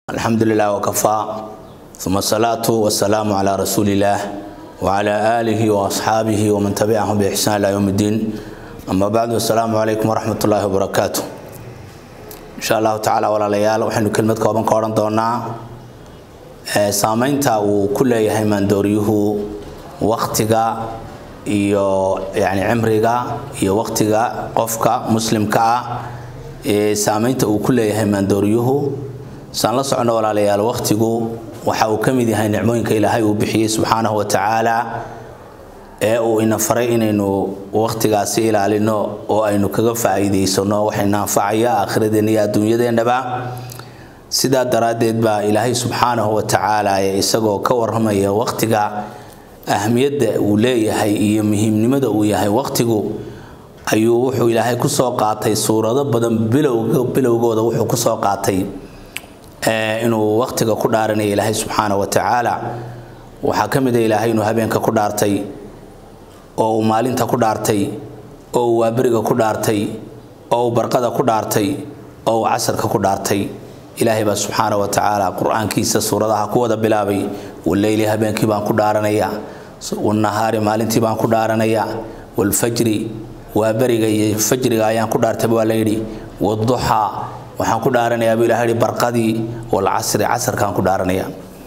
الحمد لله وكفى ثم الصلاة والسلام على رسول الله وعلى آله وأصحابه ومن تبعهم بإحسان إلى يوم الدين أما بعد السلام عليكم ورحمة الله وبركاته إن شاء الله تعالى ولا ليال وحن كلمة كوبان كورن دونا سامينتا وكل يهيمان دوريه وقتها iyo yani cimriga iyo waqtiga qofka muslimka ah ee saameynta uu ku leeyahay maandooryuhu saan la socono walaalayaal waqtigu waxa uu ka mid yahay nicmooyinka ilaahay uu bixiyey subxaanahu wa tacaala ee uu ina faray inaynu waqtigaasi ilaalino oo aynu kaga faa'iidaysano waxayna anfacaya aakhiradeenna iyo adduunyadeennaba sidaa daraaddeed baa ilaahay subxaanahu wa tacaala ee isagoo ka warramaya waqtiga ahmiyadda uu leeyahay iyo muhiimnimada uu yahay waqtigu ayuu wuxuu ilaahay kusoo qaatay suurado badan bilowgooda wuxuu kusoo qaatay inuu waqtiga ku dhaaranaya ilaahay subxaana wa tacaala waxaa ka mid a ilaahay inuu habeenka ku dhaartay oo uu maalinta ku dhaartay oo uu waaberiga ku dhaartay oo uu barqada ku dhaartay oo uu casarka ku dhaartay ilaahay baa subxaana wa tacaala qur-aankiisa suuradaha ku wada bilaabay waleyli habeenkii baan ku dhaaranaya wanahaari maalintii baan ku dhaaranaya walfajri waa beriga iyo fajriga ayaan ku dhaartay waa layidhi waduxaa waxaan ku dhaaranayaa buu ilahay barqadii walcasri casarkaan ku dhaaranaya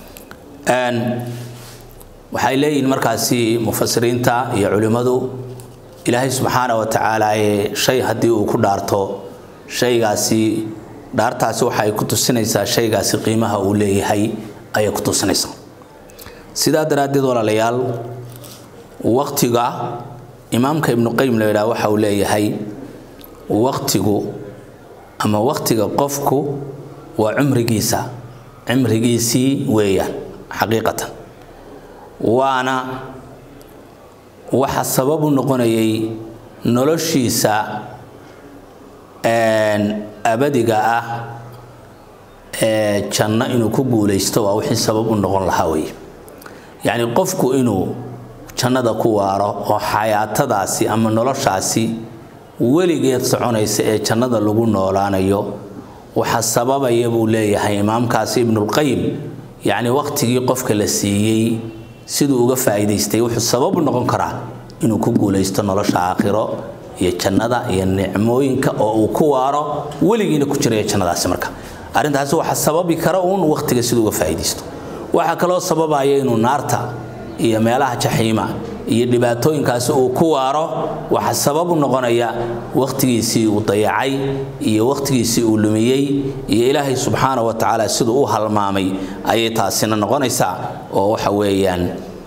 waxay leeyihiin markaasi mufasiriinta iyo culimmadu ilaahay subxaana wa tacaala ee shay haddii uu ku dhaarto shaygaasi dhaartaasi waxa ay ku tusinaysaa shaygaasi qiimaha uu leeyahay ayay ku tusinaysaa sidaa daraaddeed walaalayaal waqtiga imaamka ibnu qayim la yidhaha waxa uu leeyahay waqtigu ama waqtiga qofku waa cumrigiisa cimrigiisii weeyaan xaqiiqatan waana waxa sabab u noqonayay noloshiisa abadiga ah ee janno inuu ku guulaysto waa wixii sabab u noqon lahaa wey yacni qofku inuu jannada ku waaro oo xayaatadaasi ama noloshaasi weligeed soconaysa ee jannada lagu noolaanayo waxa sababaya buu leeyahay imaamkaasi ibnulqayim yacni waqtigii qofka la siiyey siduu uga faa'iidaystay wuxuu sabab u noqon karaa inuu ku guulaysto nolosha aakhiro iyo jannada iyo nicmooyinka oo uu ku waaro weligiina ku jiraya jannadaasi marka arrintaasi waxa sababi kara uun waqtiga siduu uga faa'iidaysto waxaa kaloo sababaya inuu naarta iyo meelaha jaxiima iyo dhibaatooyinkaasi uu ku waaro waxa sabab u noqonaya waqtigiisii uu dayacay iyo waqtigiisii uu lumiyey iyo ilaahay subxaana wa tacaala siduu u halmaamay ayay taasina noqonaysaa oo waxa weeyaan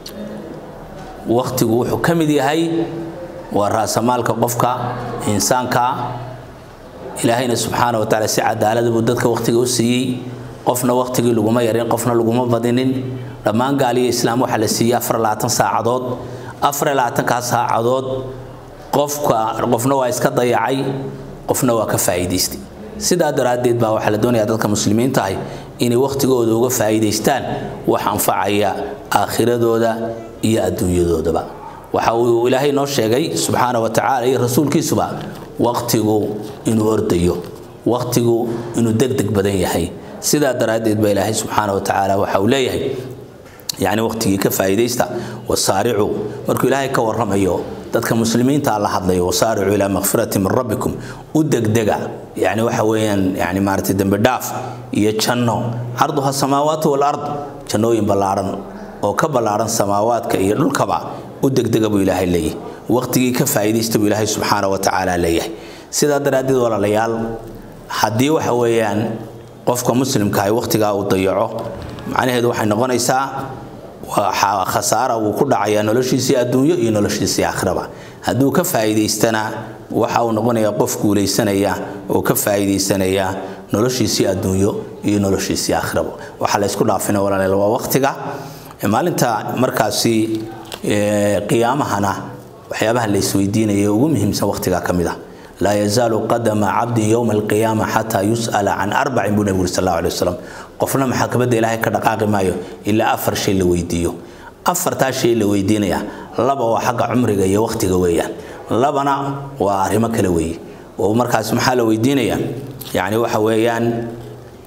waqtigu wuxuu ka mid yahay waa raasamaalka qofka insaanka ilaahayna subxaana wa tacaala si cadaalada buu dadka waqtiga u siiyey qofna waqtigii laguma yarin qofna laguma badinin dhammaan gaaliyo islaam waxaa la siiyey afar labaatan saacadood afar labaatankaa saacadood qofka qofna waa iska dayacay qofna waa ka faa'iidaystay sidaa daraaddeed baa waxaa la doonayaa dadka muslimiinta ahi inay waqtigooda uga faa'iidaystaan wax anfacaya aakhiradooda iyo adduunyadoodaba waxa uu ilaahay noo sheegay subxaana wa tacaala iyo rasuulkiisuba waqtigu inuu ordayo waqtigu inuu degdeg badan yahay sidaa daraaddeed baa ilaahay subxaana wa tacaala waxa uu leeyahay yacni waqtigii ka faa'iidaysta wasaaricu markuu ilaahay ka warramayo dadka muslimiinta la hadlayo wasaaricu ilaa makfirati min rabbikum u degdega yacni waxa weeyaan yani maaragtay dembi dhaaf iyo janno carduha samaawaatu walard jannooyin ballaaran oo ka ballaaran samaawaadka iyo dhulkaba u degdega buu ilaahay leeyahay waqtigii ka faa'iidaysta buu ilaahay subxaana wa tacaala leeyahay sidaa daraaddeed walaalayaal haddii waxa weeyaan qofka muslimka ay waqtigaa uu dayaco macnaheedu waxay noqonaysaa waxaa khasaara uu ku dhacayaa noloshiisii adduunyo iyo noloshiisii aakhiraba hadduu ka faa'iidaystana waxa uu noqonayaa qof guulaysanaya oo ka faa'iidaysanaya noloshiisii adduunyo iyo noloshiisii aakhiraba waxaa la isku dhaafina walaalayaal waa waqtiga maalinta markaasi qiyaamahana waxyaabaha la isweydiinaya ugu muhiimsan waqtigaa ka mid ah laa yazaalu qadama cabdin yowma alqiyaama xataa yus'ala can arbacin buu nebigu uri sal allahu alay wasalam qofna maxkamadda ilaahay ka dhaqaaqi maayo ilaa afar shay la weydiiyo afartaa shay la weydiinaya laba waa xagga cumriga iyo waqtiga weeyaan labana waa arrimo kale weeye oo markaas maxaa la weydiinayaa yacni waxa weeyaan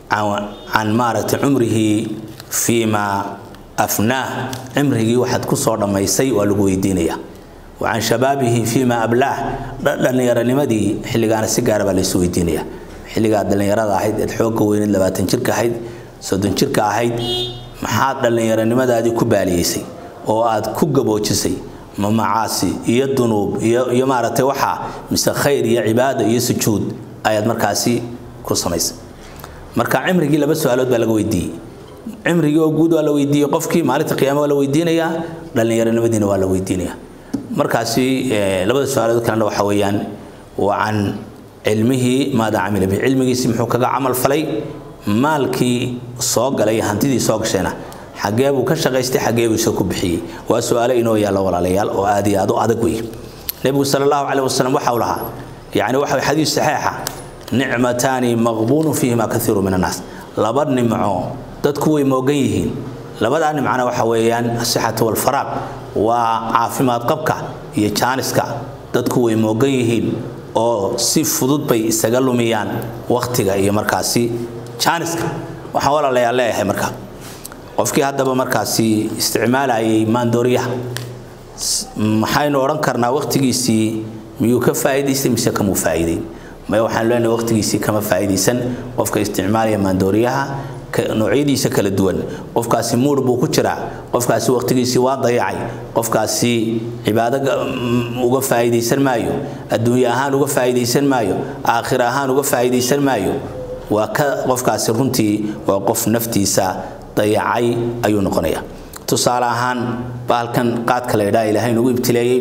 can maaragtay cumrihi fiima afnaah cimrigii waxaad ku soo dhammaysay waa lagu weydiinaya wa can shabaabihi fiima ablaah dhallinyaronimadii xilligaana si gaara baa laysu weydiinaya xilligaad dhallinyarada ahayd eed xoogga weyneed labaatan jirka ahayd soddon jirka ahayd maxaad dhallinyaronimadaadii ku baaliyeysay oo aad ku gaboojisay ma macaasi iyo dunuub iyo maaragtay waxaa mise khayr iyo cibaado iyo sujuud ayaad markaasi ku samaysay marka cimrigii laba su-aalood baa laga weydiiyey cimrigii oo guud waa la weydiiyey qofkii maalinta qiyaama waa la weydiinayaa dhallinyaronimadiina waa la weydiinayaa markaasi labada su-aalood kalena waxa weeyaan waa can cilmihii maada camila bihi cilmigiisi muxuu kaga camal falay maalkii soo galay hantidii soo gashayna xagee buu ka shaqaystay xagee buu isoo ku bixiyey waa su-aalo inoo yaalla walaalayaal oo aad iyo aad u adag wey nebigu sala allahu caleyh wasalam waxa uu lahaa yacni waxa xadiis saxiixa nicmataani maqbuunun fiihima kaiiru min annaas laba nimco dadku way moogan yihiin labadaa nimcana waxa weeyaan asixatu walfaraaq waa caafimaad qabka iyo jaaniska dadku way moogan yihiin oo si fudud bay isaga lumiyaan wakhtiga iyo markaasi jaaniska waxaan walaalayaa leeyahay marka qofkii haddaba markaasi isticmaalayay maandooriyaha maxaynu odhan karnaa wakhtigiisii miyuu ka faa'iidaystay mise kamuu faa'iideyn maya waxaan leenahay wakhtigiisii kama faa'iidaysan qofka isticmaalaya maandooriyaha noocyadiisa kala duwan qofkaasi muur buu ku jiraa qofkaasi wakhtigiisii waa dayacay qofkaasi cibaado uga faa'iidaysan maayo adduunye ahaan uga faa'iidaysan maayo aakhir ahaan uga faa'iidaysan maayo waa ka qofkaasi runtii waa qof naftiisa dayacay ayuu noqonaya tusaale ahaan bahalkan qaadka la yidhaha ilaahay nagu ibtileeyey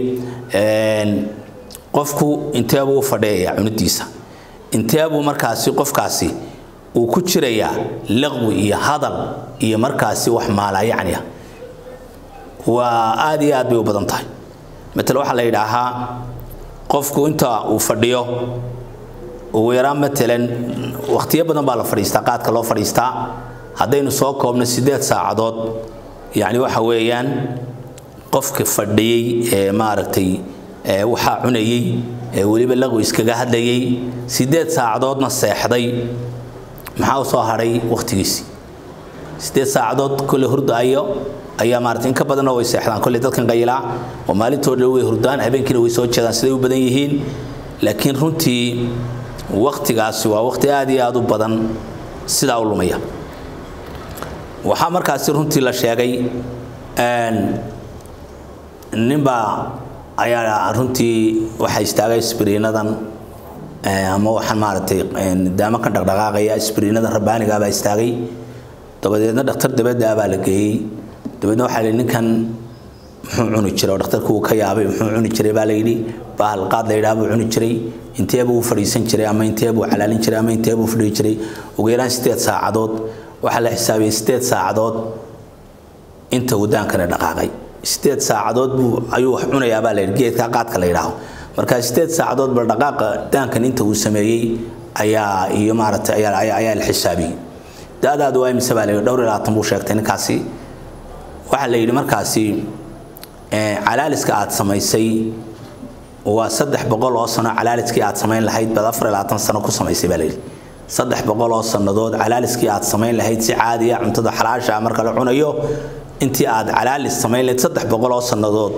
qofku inteebuu u fadhiyaya cunidiisa inteebuu markaasi qofkaasi uu ku jirayaa laqwi iyo hadal iyo markaasi wax maalayacniya waa aad iyo aad bay u badan tahay matal waxaa la yidhaahaa qofku inta uu fadhiyo ugu yaraan matalan wakhtiyo badan baa la fadhiistaa qaadka loo fadhiistaa haddaynu soo koobno siddeed saacadood yacni waxa weeyaan qofka fadhiyey ee maaragtay waxaa cunayey ee weliba laqwi iskaga hadlayay siddeed saacadoodna seexday maxaa u soo hadhay wakhtigiisii siddeed saacadood kolle hurdaayo ayaa maarata in ka badanna way seexdaan kolle dadkan qayilaa oo maalintooda way hurdaan habeenkiina way soo jeedaan siday u badan yihiin laakiin runtii wakhtigaasi waa wakhti aad iyo aad u badan sidaa u lumaya waxaa markaasi runtii la sheegay ninbaa ayaa runtii waxaa istaagay sbiriinadan ama waxaan maaragtay daamakan dhaqdhaqaaqaya sbiriinadan rabbaanigaa baa istaagay dabadeedna dhakhtar dabadda baa la geeyey dabeedna waxaa la ninkan muxuu cuni jiray oo dhakhtarku uu ka yaabay muxuu cuni jiray baa la yidhi bahal qaad la yidhaha buu cuni jiray intee buu fadhiisan jiray ama intee buu calaalin jiray ama intee buu fadhiyi jiray ugu yaraan sideed saacadood waxaa la xisaabiyey sideed saacadood inta wadaankana dhaqaaqay sideed saacadood buu ayuu wax cunayaa baa la yidhi geedka qaadka la yidhaaho marka sideed saacadood bal dhaqaaqa daankan inta uu sameeyey ayaa iyo maaragtay ayaa ayaa la xisaabiyey da-daadu waa imise baa la yidhi dhowr iyo labaatan buu sheegtay ninkaasi waxaa la yidhi markaasi calaaliska aad samaysay waa saddex boqol oo sano calaaliskii aad samayn lahayd baad afar iyo labaatan sano ku samaysay baa la yidhi saddex boqol oo sannadood calaaliskii aad samayn lahayd si caadiya cuntada xalaasha marka la cunayo intii aad calaalis samayn lahayd saddex boqol oo sannadood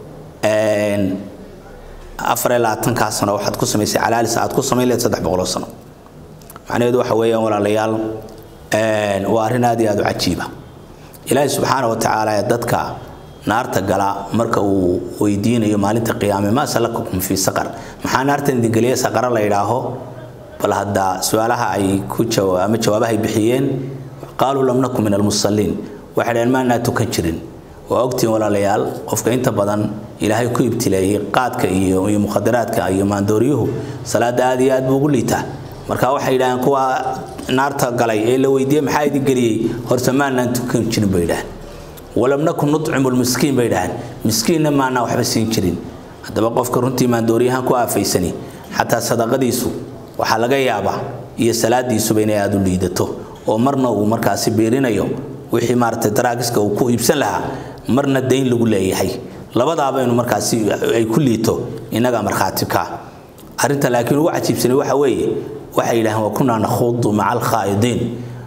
afar iyo labaatankaa sano waxaad ku samaysay calaalis aad ku samayn lahayd saddex boqol oo sano macnaheedu waxa weeyaan walaalayaal waa arrin aad iyo aad u cajiiba ilaahi subxaana wa tacaala ee dadka naarta gala marka uu weydiinayo maalinta qiyaame maa salakakum fii saqar maxaa naartan idingeliya saqara la yidhaaho bal hadda su-aalaha ay ku ama jawaabaha ay bixiyeen qaaluu lam naku min almusalliin waxay dhaheen maanaa tukan jirin waa ogtiin walaalayaal qofka inta badan ilaahay ku ibtileeyey qaadka iyo iyo mukhadaraadka iyo maandooryuhu salaada aad iyo aad buu ugu liitaa marka waxay yidhaaheen kuwa naarta galay ee la weydiiyey maxaa idin geliyey horta maanaan tukan jirin bay yidhaaheen walam nakun nutcimu lmiskiin bay yidhaaheen miskiinna maanaa waxba siin jirin haddaba qofka runtii maandooryahan ku aafaysani xataa sadaqadiisu waxaa laga yaabaa iyo salaadiisuba inay aada u liidato oo marna uu markaasi biirinayo wixii maaragtay daraagiska uu ku iibsan lahaa marna dayn lagu leeyahay labadaaba inu markaasi ay ku liito innagaa markhaati ka arrinta laakiin ugu cajiibsanay waxa weeye waxay yidhaaheen wa kunaa nakhuudu maca alkhaa'idiin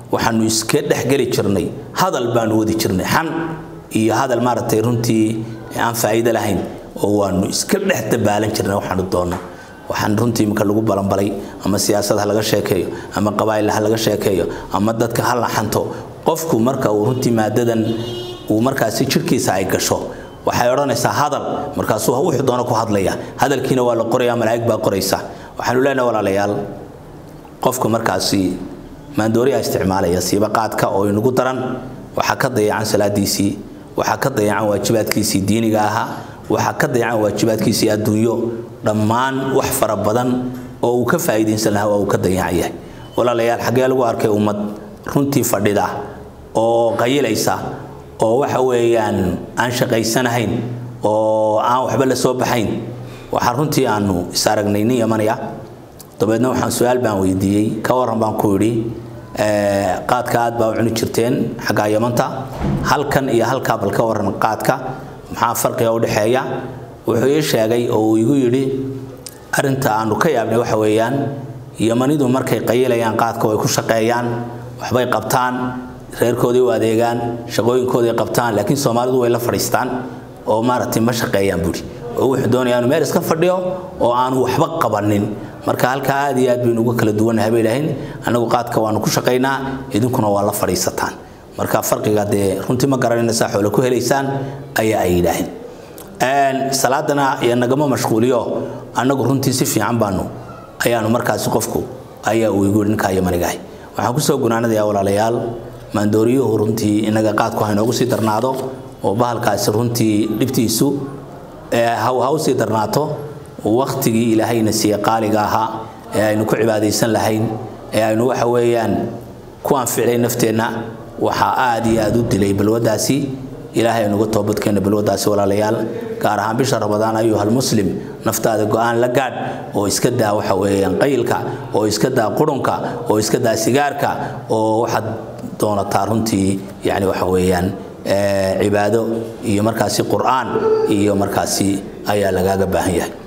waxaanu iska dhexgeli jirnay hadal baanu wadi jirnay xan iyo hadal maaragtay runtii aan faa'iido lahayn oo waanu iska dhex dabaalan jirnay waxaanu doonno waxaan runtii iminka lagu balanbalay ama siyaasad ha laga sheekeeyo ama qabaa'il ha laga sheekeeyo ama dadka ha la xanto qofku marka uu runtii maadadan uu markaasi jirkiisa ay gasho waxay odhanaysaa hadal markaasuu wuxuu doono ku hadlaya hadalkiina waa la qoraya malaa'ig baa qoraysa waxaanu leenahay walaalayaal qofku markaasi maandooriyaa isticmaalaya siiba qaadka oo inagu daran waxaa ka dayacan salaadiisii waxaa ka dayacan waajibaadkiisii diiniga ahaa waxaa ka dayacan waajibaadkiisii adduunyo dhammaan wax fara badan oo uu ka faa'iidaysan lahaa waa uu ka dayacan yahay walaalayaal xaggee lagu arkay ummad runtii fadhida oo qayilaysa oo waxa weeyaan aan shaqaysanahayn oo aan waxba la soo baxayn waxaa runtii aanu is aragnay nin yamanaya dabeedna waxaan su-aal baan weydiiyey ka waran baan ku yidhi qaadka aad baa u cuni jirteen xaggaa yamanta halkan iyo halkaa bal ka waran qaadka maxaa farqiga u dhexeeya wuxuu ii sheegay oo uu igu yidhi arrinta aanu ka yaabnay waxa weeyaan yamanidu markay qayilayaan qaadka way ku shaqeeyaan waxbay qabtaan reerkoodii u adeegaan shaqooyinkoodii qabtaan laakiin soomaalidu way la fadhiistaan oo maaragtay ma shaqeeyaan buuri oo wuxuu doonayaa inuu meel iska fadhiyo oo aanu waxba qabanin marka halkaa aad iyo aad baynu uga kala duwannahay bay dhahayn annagu qaadka waanu ku shaqaynaa idinkuna waa la fadhiisataan marka farqiga dee runtii ma garanaysaa xoolo ku helaysaan ayaa ay yidhaaheen salaadana iyo nagama mashquuliyo annagu runtii si fiican baanu ayaanu markaasi qofku ayaa uu igu ninkaa yamanigahay waxaan kusoo gunaanadayaa walaalayaal maandooriyuhu runtii inaga qaadku ha inoogu sii darnaado oo bahalkaasi runtii dhibtiisu haw ha u sii darnaato waktigii ilaahayna siiye qaaliga ahaa ee aynu ku cibaadaysan lahayn ee aynu waxa weeyaan ku anficlay nafteenna waxaa aad iyo aad u dilay balwadaasi ilaahay aynuga toobadkeena balwadaasi walaalayaal gaar ahaan bisha ramadaan ayuhal muslim naftaada go-aan la gaadh oo iska daa waxa weeyaan qayilka oo iska daa qurunka oo iska daa sigaarka oo waxaad doonataa runtii yani waxa weeyaan cibaado iyo markaasi qur'aan iyo markaasi ayaa lagaaga baahan yahay